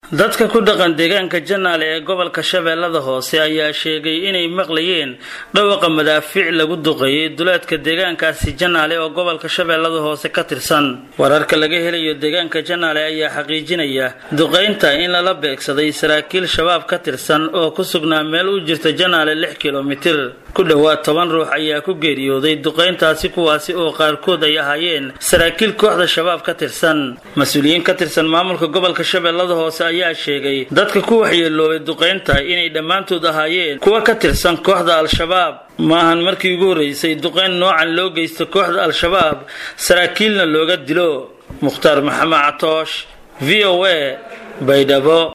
dadka ku dhaqan deegaanka janaale ee gobolka shabeellada hoose ayaa sheegay inay maqlayeen dhawaqa madaafiic lagu duqeeyey duleedka deegaankaasi janaale oo gobolka shabeellada hoose ka tirsan wararka laga helayo deegaanka janaale ayaa xaqiijinaya duqaynta in lala beegsaday saraakiil shabaab ka tirsan oo ku sugnaa meel u jirta janaale lix kilomitir ku dhowaad toban ruux ayaa ku geeriyooday duqayntaasi kuwaasi oo qaarkood ay ahaayeen saraakiil kooxda shabaab ka tirsan mas-uuliyiin ka tirsan maamulka gobolka shabeellada hoose ayaa sheegay dadka ku waxyeeloobay duqaynta inay dhammaantood ahaayeen kuwa ka tirsan kooxda al-shabaab maahan markii ugu horreysay duqayn noocan loo geysto kooxda al-shabaab saraakiilna looga dilo mukhtaar maxamed catoosh v o a baydhabo